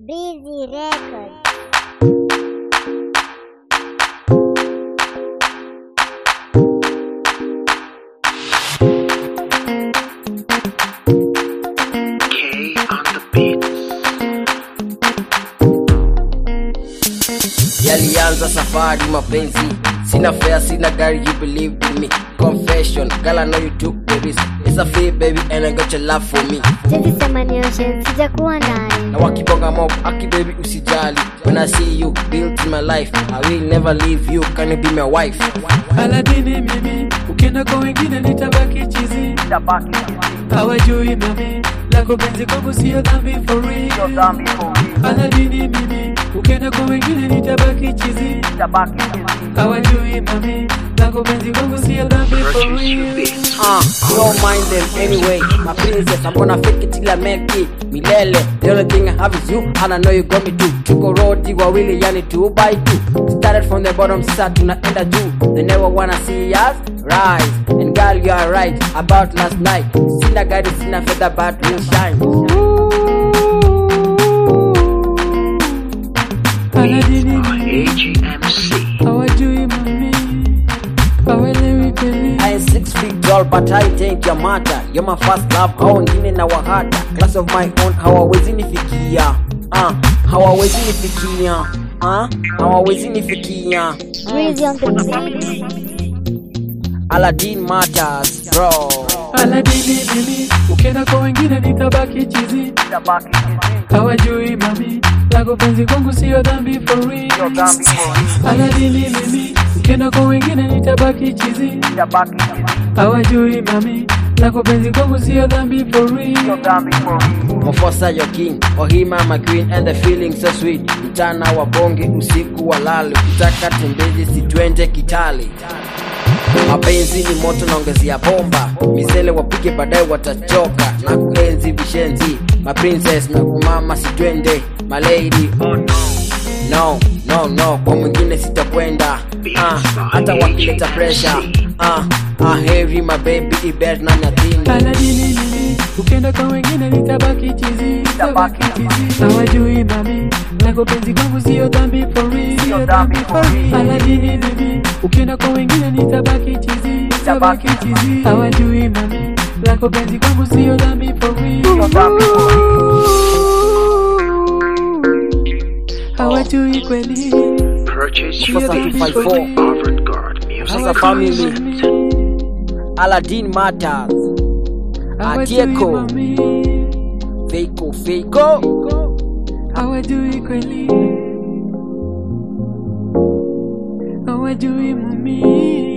Breezy Records. K on the beat. yalianza safari mapenzi sina fare sina gari you believed in me confession girl I know you took the risk it's a free baby and I got your love for me Siwezi sema ni ocean, sijakuwa ndani. na wakibonga mob aki baby usijali when I see you built in my life I will never leave you can you be my wife Aladini mimi, ukienda kwa wengine nitabaki chizi. Hawajui mami, lako penzi kwangu sio dhambi for real. Aladini mimi, ukienda kwa wengine nitabaki chizi. Hawajui mami, lako penzi kwangu sio dhambi for Purchase your real. beats. Uh, don't mind them anyway. My princess, I'm gonna fake it till I make it. Milele, the only thing I have is you, and I know you got me too. Tuko rodi wawili, yani two by two. Started from the bottom, sasa tunaenda juu. They never wanna see us rise. And girl, you are right about last night. Sina gari, sina fedha, but we'll shine. Aladini mimi, AGMC. hawajui mami, hawaelewi kweli. I ain't six feet tall, but I think you matter. You're my first love, hao wengine na wahata. Class of my own, hawawezi nifikia. Uh, hawawezi nifikia. Uh, hawawezi nifikia. Breezy on the beat. Aladdin matters, bro. Aladini mimi, ukienda kwa wengine nitabaki chizi. Hawajui mami, lako penzi kwangu sio dhambi for real. Aladini mimi, ukienda kwa wengine nitabaki chizi. Hawajui mami, lako penzi kwangu sio dhambi for real. Mofosa your king, Ohima my queen and the feeling so sweet. Mchana wa bonge, usiku wa lali, ukitaka tembezi si twende Kitale. Mapenzi ni moto naongezea bomba, misele wapike baadaye watachoka na kuenzi vishenzi. My princess na kumama si twende, my lady oh no. No, no, no, kwa mwingine sitakwenda ah, hata wakileta pressure ah, ah, heavy my baby ibet na nyathini Aladini mimi, ukienda kwa wengine nitabaki chizi. Nitabaki chizi. Hawajui mami, lako penzi kwangu sio dhambi for real. Sio dhambi for real. Aladini mimi, ukienda kwa wengine nitabaki chizi. Nitabaki chizi. Hawajui mami, lako penzi kwangu sio dhambi for real. Hawajui kweli. Purchase Sio your Sasa dhambi beats. for 254. real. Avant-garde music. Sasa family Aladdin matters Hawajui Atieko. mami, Feiko Feiko hawajui kweli. Hawajui mami.